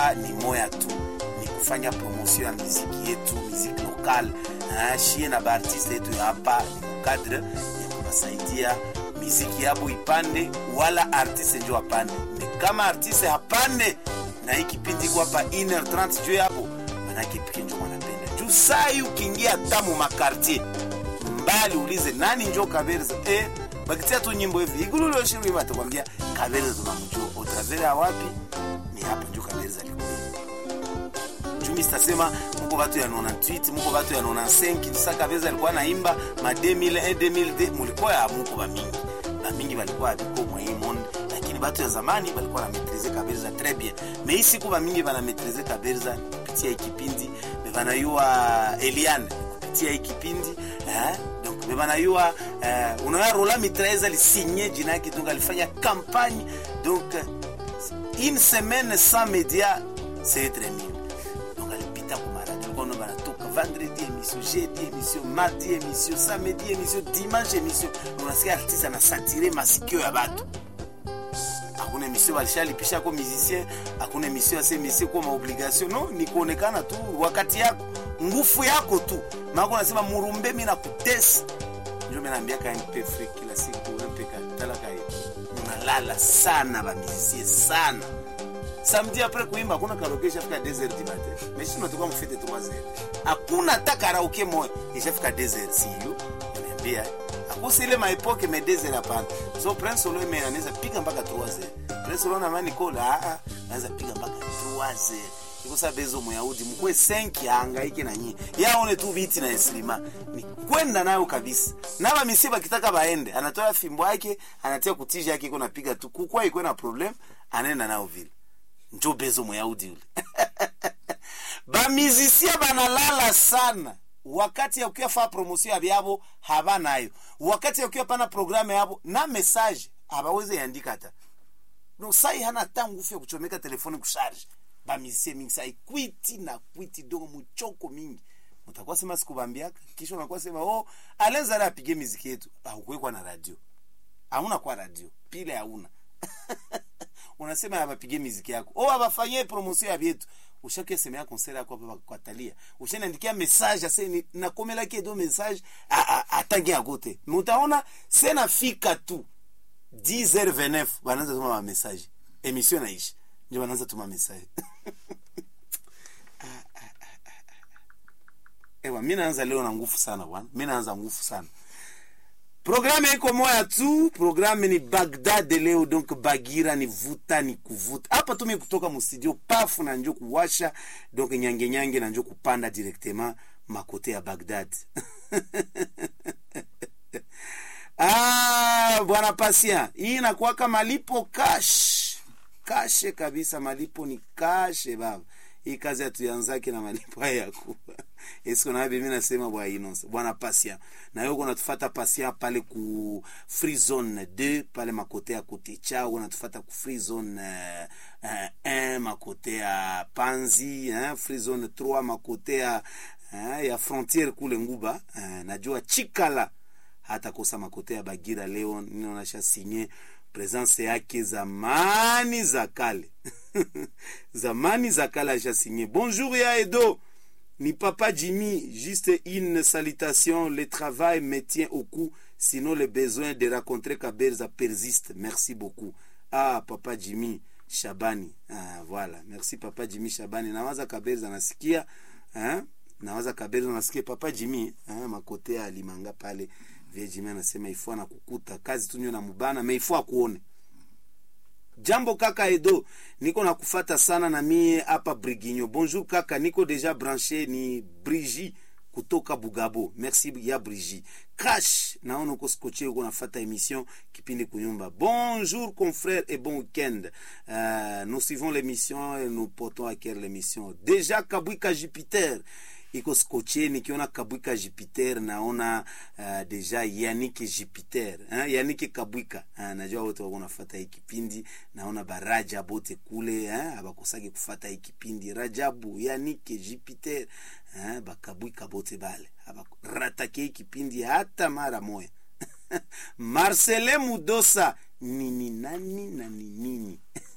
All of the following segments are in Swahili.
hapa ni moya tu ni kufanya promotion ya miziki yetu miziki lokal shie na baartiste yetu ya hapa ni mukadre ya kuwasaidia miziki yabo ipande wala artiste njo apande me kama artiste hapande na hii kipindi iko hapa 1h30 juu yabo manake pike njo mwanapenda juu sai ukiingia tamu makartier mbali ulize nani njo kaberza eh, bakitia tu nyimbo hivi igululoshiwima atakwambia kaberza tunamjua otravere ya wapi ni hapa njo kaberza alikuwa jumi sitasema muko batu ya 98 muko batu ya 95 sa kaberza alikuwa naimba ma 2001 2002 mulikuwa ya muko bamingi bamingi balikuwa abiko mwa hii monde lakini batu ya zamani balikuwa na maîtriser kaberza très bien mais hii siku bamingi bana maîtriser kaberza kupitia hii kipindi bebanayua Eliane kupitia hii kipindi eh? donc bebanayua eh, unaona Rola Mitraeza alisinye jina yake donc alifanya campagne donc une semaine sans média c'est très nul donc alipita kumaradi kono banatoka vendredi émission jeudi émission mardi émission samedi émission dimanche émission unasikia artiste anasatire masikio ya batu hakuna emission balishalipisha ko musicien hakuna emission ya semesie ko maobligation no ni kuonekana tu wakati yako ngufu yako tu mako nasema murumbe mi nakutesa njo minaambia ka mpe fri kila siku mpe katalaka unalala sana bamizisie sana samedi apres kuimba hakuna karaoke ishafika 2 heures du matin mais sisi tunatoka mfete 3 heures hakuna hata karaoke moja ishafika 2 heures siyo niambia akusi ile maepoke me 2 heures hapana so prince solo ime anaweza piga mpaka 3 heures prince solo na mani kola a anaweza piga mpaka 3 heures ikosa bezo muyahudi mkwe 5 ahangaike na nyinyi yaone tu viti na eslima ni kwenda nayo kabisa na bamisi bakitaka baende anatoa fimbo yake anatia kutija yake iko napiga tu kukwa iko na problem anaenda nayo vile njo bezo muyahudi ule bamizisia banalala sana wakati ya ukiwa faa promotion ya byabo habanayo wakati ya ukiwa pana programu yabo na message habaweze yandika hata no sai hana hata nguvu ya kuchomeka telefoni kusharge bamizisie mingi sai kwiti na kwiti dongo muchoko mingi mutakuwa sema sikubambiaka kisha unakuwa sema oh alenzara apige miziki yetu haukuwekwa na radio hauna kwa radio pile hauna unasema abapige miziki yako o abafanyie promotion ya vyetu ushakia semea konsere yako hapa kwatalia ushaniandikia message ase ni nakomela kedo message atangi agote mutaona sena fika tu 10h29 banaanza tuma ma message emission naishi ndio banaanza tuma message ewa mimi naanza leo na nguvu sana bwana mimi naanza nguvu sana programme iko moya tu programme ni bagdad leo donc bagira ni vuta ni kuvuta hapa tumi kutoka mustudio pafu na njo kuwasha donc nyange nyange na njo kupanda directement makote ya bagdad ah, bwana pasia hii inakuwaka malipo cash kashe kabisa malipo ni kashe baba hii kazi hatuyanzake na malipo haya yakuwa esiko nawe mimi nasema bwa inonse bwana pasia na wewe unatufata pasia pale ku free zone 2 pale makote ya kote chao unatufata ku free zone uh, uh, 1 makote ya panzi eh, free zone 3 makote ya uh, ya frontiere kule nguba uh, najua chikala hata kosa makote ya bagira leo ninaonasha sinye presence yake zamani za kale zamani za kale ashasinye bonjour ya edo ni papa jimmy juste une salutation le travail me tient au cou sinon le besoin de rencontrer kaberza persiste merci beaucoup ah papa jimmy shabani ah, voilà merci papa jimmy shabani nawaza kaberza nasikia hein? nawaza kaberza nasikia papa jimmy hein? makote ya limanga pale vie jimmy anasema ifo anakukuta kazi tu nyo na mubana me ifo akuone jambo kaka edo niko na kufata sana na mie hapa briginyo bonjour kaka niko deja branché ni brigi kutoka bugabo merci ya brigi crash naona uko skoche uko nafata émission kipindi kunyumba bonjour confrère et bon week-end euh, nous suivons l'émission et nous portons à cœur l'émission déjà kabwika jupiter iko skoche nikiona kabwika jupiter naona uh, deja yanike jupiter eh? yanike kabwika uh, najua wote wako nafata hii kipindi naona baraja bote kule eh? abakosaki kufata hii kipindi rajabu yanike jupiter eh? bakabwika bote bale abaratake hii kipindi hata mara moya marcele mudosa nini nani na ninini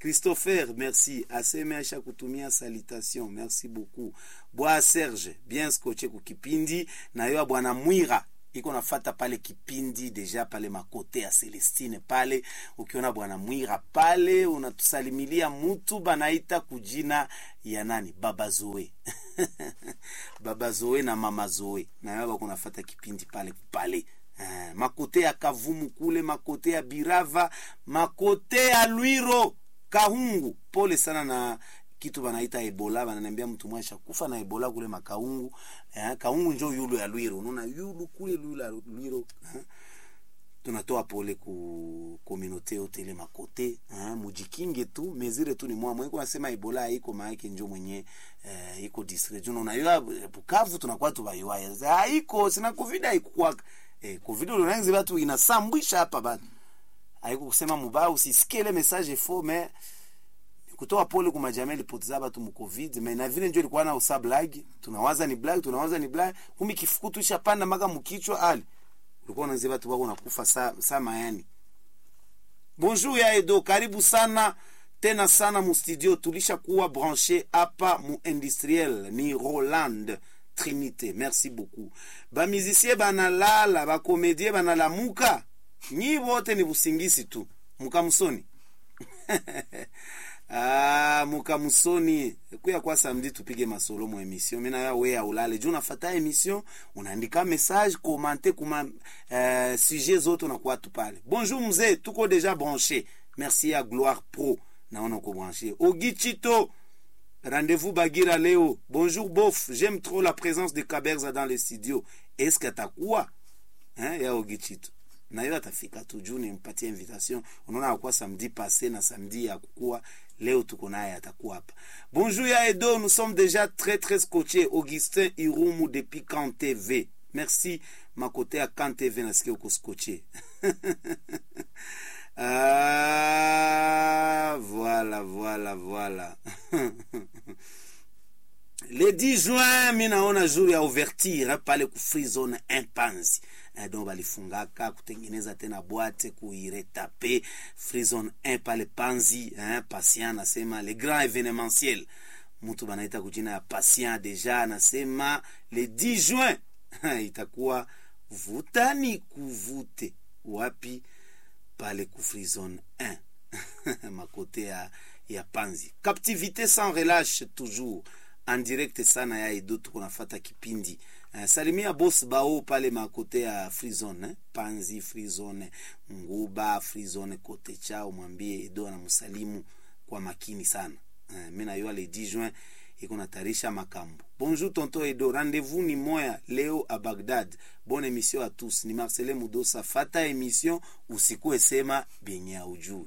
Christopher, merci. Aseme aisha kutumia salutation. Merci beaucoup. Bwa Serge, bien scotché kukipindi. Na yo bwana Mwira iko nafata pale kipindi deja pale makote ya Celestine pale. Ukiona bwana Mwira pale unatusalimilia mutu banaita kujina ya nani? Baba Zoe. Baba Zoe na mama Zoe. Na yo bako nafata kipindi pale pale. Uh, makote ya Kavumu kule, makote ya Birava, makote ya Lwiro, Kahungu. Pole sana na kitu banaita Ebola, bananiambia mtu mwasha kufa na Ebola kule makaungu. Eh, Kaungu njo yulu ya Lwiro. Unaona yulu kule yulu ya Lwiro. Eh, tunatoa pole ku communauté yote ile makote eh, mujikinge tu mezire tu ni mwa mwe nasema Ebola haiko maana njo mwenye eh, iko district. Unaona Bukavu tunakuwa tu bayuaya. Haiko sina covid haikuwa eh, covid unaanza watu inasambwisha hapa bana. Haiko kusema mubaya usisikie ile message faux mais kutoa pole kwa majamii ilipoteza watu mu covid mais na vile ndio ilikuwa na usa blague tunawaza ni blague tunawaza ni blague kumi kifukutu ishapanda maka mkichwa ali ulikuwa unaanza watu wako nakufa saa saa mayani bonjour ya Edo karibu sana tena sana mu studio tulisha kuwa branché hapa mu industriel ni Roland Trinité merci beaucoup ba musicien banalala ba comédien banalamuka nyi wote ni busingisi tu mukamsoni Ah, mukamusoni kuya kwa samedi tupige masolo mu emission mina ya we ya ulale juu unafata emission unaandika message komante kuma uh, sujet zote unakuwa tu pale bonjour mzee tuko deja branché merci ya gloire pro naona uko branché ogichito rendez-vous bagira leo bonjour bof j'aime trop la présence de kaberza dans les studios est-ce que atakuwa hein, ya ogichito na hiyo atafika tu juu nimpatie invitation unaona akuwa samedi passé na samedi ya kukua leo tuko naye atakuwa hapa bonjour ya edo nous sommes déjà très très scotché augustin irumu depuis kan tv merci makote ya kan tv nasikia uko scotché ah, voilà voilà voilà le 10 juin mi naona jour ya ouverture pale ku free zone impanzi eh, donc balifungaka kutengeneza tena bwate kuiretape free zone 1 pale panzi eh, patient anasema le grand événementiel mtu banaita kujina ya patient deja anasema le 10 juin itakuwa vutani kuvute wapi pale ku free zone 1 makote ya, ya panzi captivité sans relâche toujours en direct sana ya edo tuko nafata kipindi uh, salimia boss bao pale makote ya free zone eh? panzi free zone nguba free zone kote chao mwambie edo anamsalimu kwa makini sana uh, mi nayua le 10 juin iko natarisha makambo bonjour tonto edo rendez-vous ni moya leo a bagdad bonne émission à tous ni marcelin mudosa fata émission usikue sema benye aujui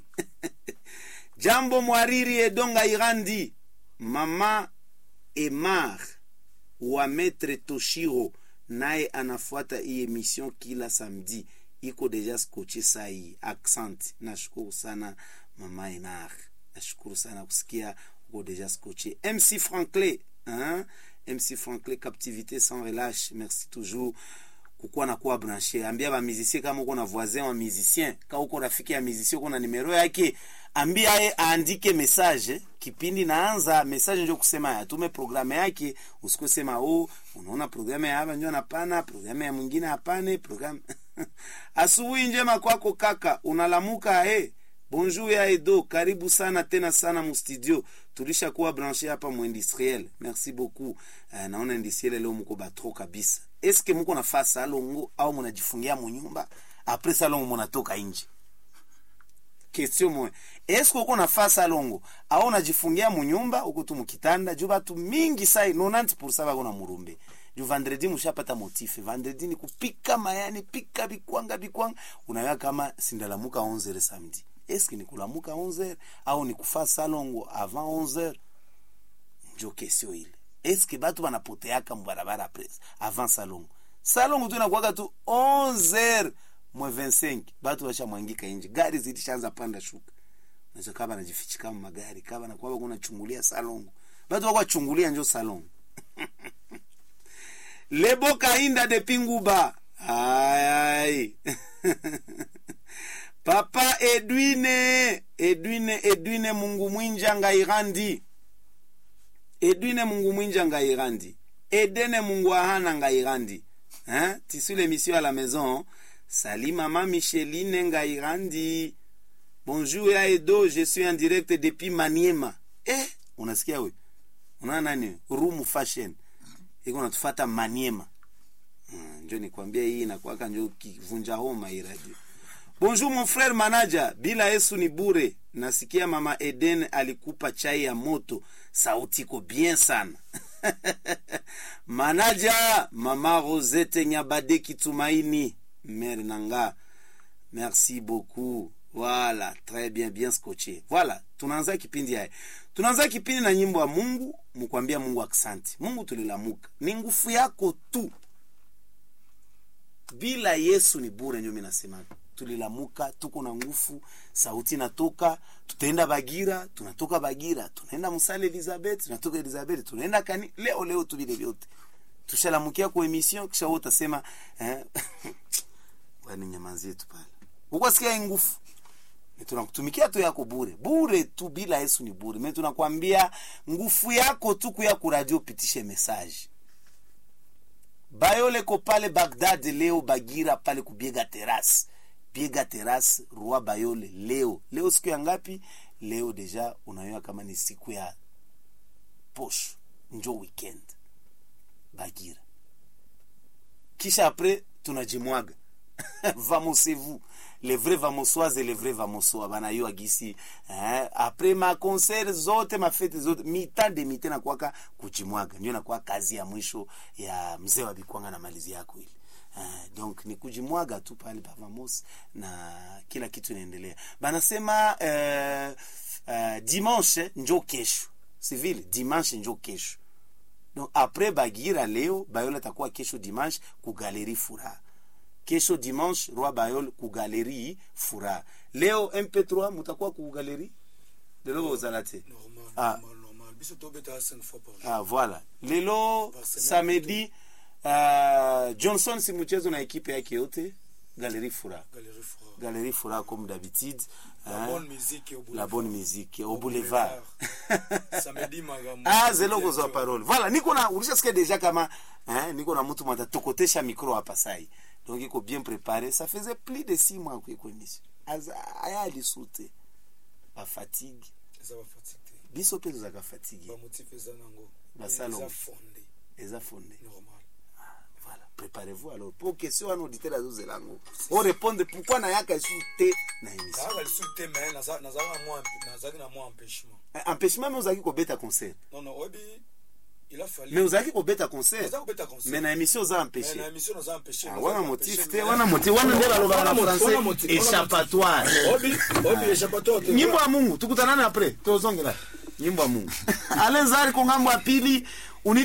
jambo mwariri edonga irandi mama Emar wa Maître Toshiro naye anafuata hii emission kila samedi, iko deja skoche sai. Accent, nashukuru sana mama Emar, nashukuru sana kusikia uko deja skoche. MC Franklin, hein? MC Franklin, captivité sans relâche, merci toujours kukuwa na kuwa branché. Ambia ba musicien kama uko na voisin wa musicien, kama uko rafiki ya musicien uko na numero yake, ambia ye aandike message. Kipindi naanza message ndio kusema atume programe yake, usikue sema oh, unaona programe ya hapa ndio hapana, programe ya mwingine hapana, programe asubuhi njema kwako kaka, unalamuka eh Bonjour ya Edo, karibu sana tena sana mu studio. Tulisha kuwa branché hapa mu industriel. Merci beaucoup. Uh, naona industriel leo mko batro kabisa. Eske mko nafaa salongo au mnajifungia mu nyumba? Après salongo mnatoka nje. Question moja. Eske uko nafaa salongo au unajifungia mu nyumba uko tu mkitanda? Juu batu mingi sai 90% bako na murumbe. Juu vendredi mshapata motife. Vendredi ni kupika mayani, pika bikwanga bikwanga. Unaona kama sindalamuka 11 samedi eske ni kulamuka 11h au ni kufa salongo avant 11h njo kesio ile eske batu banapoteaka mubarabara apres avant salongo salongo tu inakuwaka tu 11h mwe 25 batu bashamwangika nje gari zilishaanza panda shuka nacho kaba najifichika mu magari kaba nakuwa kuna chungulia salongo batu bakwa chungulia njo salongo lebo kainda de pinguba ay ay papa edwine edwine edwine mungu mwinja ngairandi edwine mungu mwinja ngairandi edene mungu ahana ngairandi hein? tissu l'émission à la maison sali mama micheline ngairandi bonjour ya edo je suis en direct depuis maniema eh, unasikia we unaona nani room fashion iko natufata maniema hmm, njo nikwambia hii inakuwaka njo kivunja homa hii radio bonjour mon frère manager bila yesu ni bure nasikia mama eden alikupa chai ya moto sauti iko bien sana manaja mama rosette nyabade kitumaini mere nanga merci beaucoup voilà très bien bien scotché voilà tunaanza kipindi haya tunaanza kipindi na nyimbo ya mungu mkwambia mungu aksanti mungu tulilamuka ni nguvu yako tu bila yesu ni bure nyo minasema tulilamuka tuko na nguvu sauti natoka tutaenda bagira tunatoka bagira tunaenda musale elizabeth tunatoka elizabeth tunaenda kani leo leo tu vile vyote tushalamukia kwa emission kisha wewe utasema eh, wani nyamazi yetu pale ukwasikia nguvu tunakutumikia tu yako bure bure tu bila yesu ni bure me tunakwambia nguvu yako tu kuya kuradio upitishe message bayoleko pale bagdad leo bagira pale kubiega teras biega teras roi bayole leo leo siku ya ngapi leo deja unayoa kama ni siku ya posho njo weekend bagira kisha apres tunajimwaga vamosez-vous les vrais vamosoises et les vrais vamosoa banayoa gisi eh, apres maconcert zote mafete zote mita de mite nakwaka kujimwaga ndio nakuwa kazi ya mwisho ya mzee wa bikwanga na malizi yako ile Uh, donc ni kujimwaga tu pale pavamos na kila kitu inaendelea banasema uh, uh, dimanche njo kesho sivile dimanche njo kesho donc apres bagira leo bayola atakuwa kesho dimanche kugaleri furaha kesho dimanche roi bayol kugaleri furaha leo mp3 mutakuwa kugaleri lelo bozala te normal Ah. normal normal biso tobetaka 5 fois par jour ah, voilà lelo Par semaine. samedi uh, johnson si mchezo na ekipe yake yote galeri furaha galerie froid galeri furaha comme d'habitude la hein, bonne musique au la boulevard. bonne musique au boulevard samedi magambo ah zelo kozwa parole voilà niko na ulishasikia deja kama hein, niko na mtu mwata tokotesha micro hapa sai donc iko bien préparé ça faisait plus de six mois kuiko émission Aza- aya alisute bafatigue eza bafatike biso mpe tozalaka fatigue bamotif eza nango Basalo. eza fonde eza fonde normal voilà préparez-vous alors po question wana auditeur azozela yango o répondre pourquoi nayaka esu te na émission kaka lisusu te me naza- nazalaki na mwa nazalaki na mwa empêchement Eh, empêchement me ozalaki kobeta concert non non oyebi il a fallu mais ozalaki kobeta concert naza kobeta concert mais na émission oza Mais empêché na émission naza empêché Ah, wana motif te wana motif wana nde balobaka na français échappatoire obi obi échappatoire te nyimbo ya mungu tukutanane apres tozongela nyimbo ya mungu alenzari ko ngambo ya pili